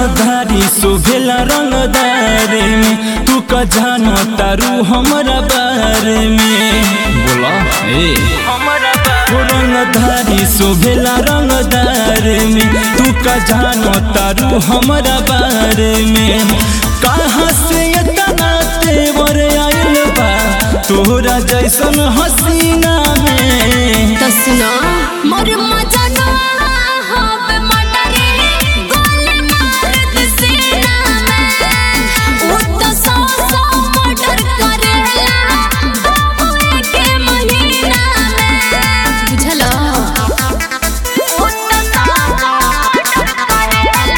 रंगधारी शोभेला रंगदारे में तू का जानो तारू हमरा बारे में बोला ए ओ रंगधारी शोभेला रंगदारे में तू का जानो तारू हमरा बारे में कहाँ से इतना तेवर आइल बा तोहरा जैसन हसीना में तो सुनो मोर मजना हब मटरे गोल मार दे सीना में वो तो सौ सौ मटर करेला बाबू के महीना में बुझलो वो तो सौ सौ मटर करेला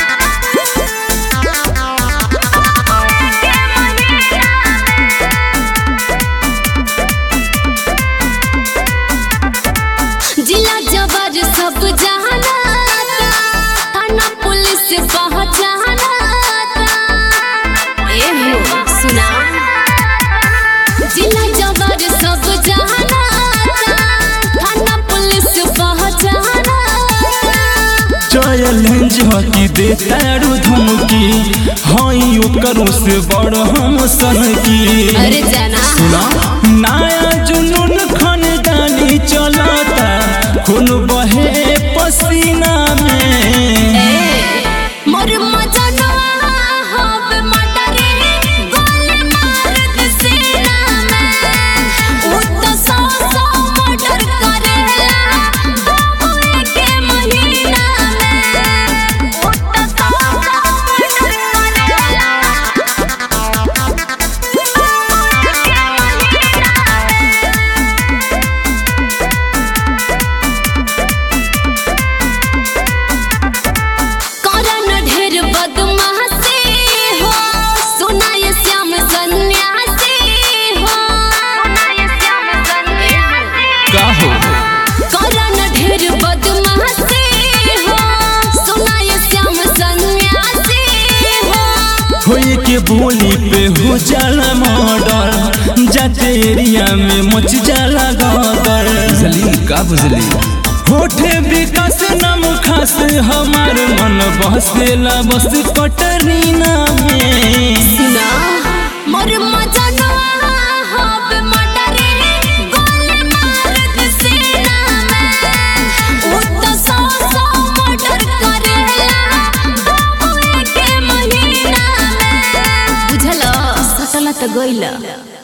बाबू के महीना जिला जबर सब जाना थाना पुलिस पहचाना ए हो सुना जिला जबर सब जाना थाना पुलिस पहचाना चैलेंज हकी दे तारू धमकी हई ओकरों से बड़ हम सनकी अरे जाना सुना नया जुनून खानदानी चलाता खून बहे पसीना में ए मोर मजना हब मटरे गोल मार दे सीना में वो तो सौ सौ मटर करेला बाबू के महीना में वो तो सौ सौ मटर करेला बाबू के महीना में करन ढेर बदमाशी हो सुनाय श्याम सन्यासी हो सुनाय श्याम सन्यासी का हो करन ढेर बदमाशी हो सुनाय श्याम सन्यासी हो होए के बोली पे हो जाला मर्डर जाते एरिया में मच जाला गदर बुझली का बुझली होठे विकास नाम खास हमार मन बसेला बस कटरीना में सुना मोर मजना हब मटरे गोल मार दे सीना में वो तो सौ सौ मटर करेला बाबू के महीना में बुझलो सकला तो गइला